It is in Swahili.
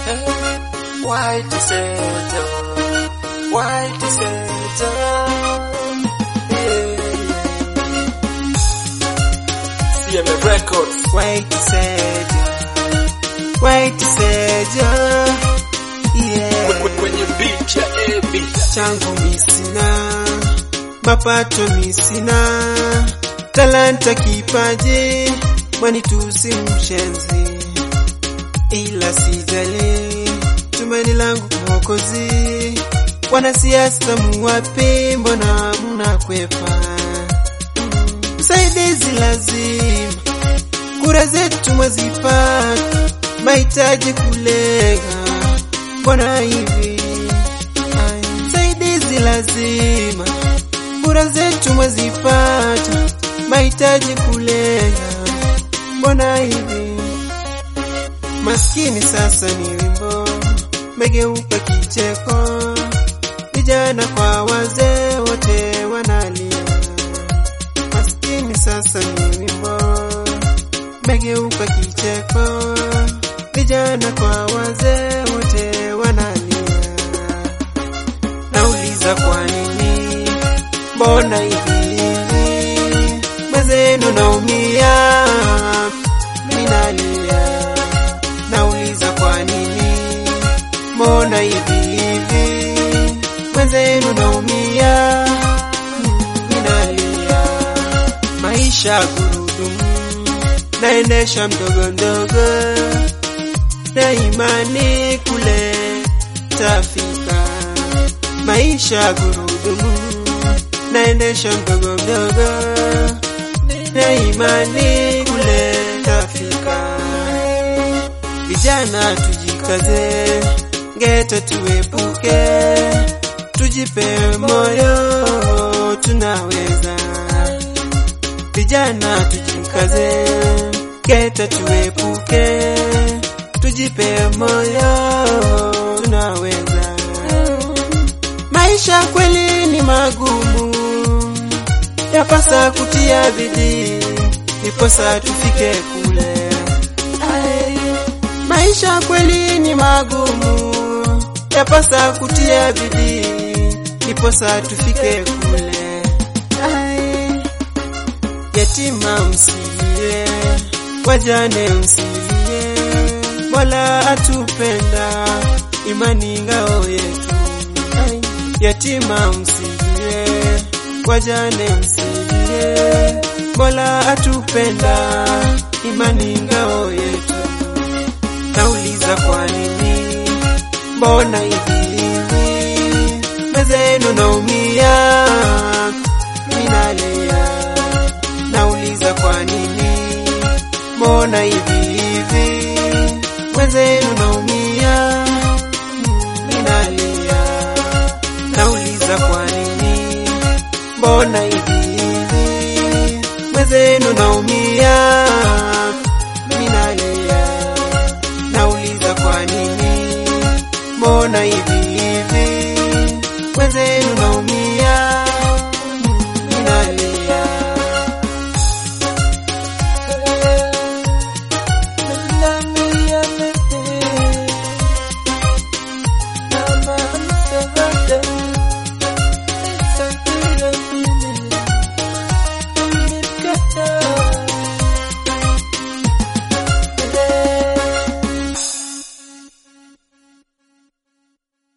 White Center, White Center. Yeah. CMA Records. White Savior, White Savior, yeah. Kwe- Kwenye beat ya AB. changu misina, mapato misina, talanta kipaji, mwanitusi mshenzi, ila sijali, tumaini langu Mwokozi. Wanasiasa muwapi, mbona mnakwepa? Msaidizi lazima, kura zetu mwazipata, mahitaji kulega, mbona hivi? Ai, Msaidizi lazima, kura zetu mwazipata, mahitaji kulega, mbona hivi? Maskini sasa ni wimbo, megeuka kicheko, vijana kwa wazee wote wanalia. Maskini sasa ni wimbo, megeuka kicheko, vijana kwa wazee wote wanalia. Nauliza kwa nini, mbona hivi hivi, mwenzenu naumia, minalia. Nauliza kwa nini, mbona hivi hivi, mwenzenu naumia, minalia. Maisha gurudumu, naendesha mdogo mdogo, na imani kule tafika. Maisha gurudumu, naendesha mdogo mdogo, na imani kule tafika. Vijana tujikaze, ngeta tuepuke, tujipe moyo, tunaweza. Vijana tujikaze, ngeta tuepuke, tujipe moyo, tunaweza. Maisha kweli ni magumu, yapasa kutia bidii, niposa tufike kule. Ai, Maisha kweli ni magumu, yapasa kutia bidii, niposa tufike kule. Ai, Yatima msilie, wajane msilie, Mola atupenda, imani ngao yetu. Ai, Yatima msilie, wajane msilie, Mola atupenda, imani ngao yetu. Nauliza kwa nini, mbona hivi hivi, mwenzenu naumia, minalia. Nauliza kwa nini, mbona hivi hivi, mwenzenu naumia, minalia. Nauliza kwa nini, mbona hivi hivi, mwenzenu naumia, minalia. Nauliza kwa nini, mbona hivi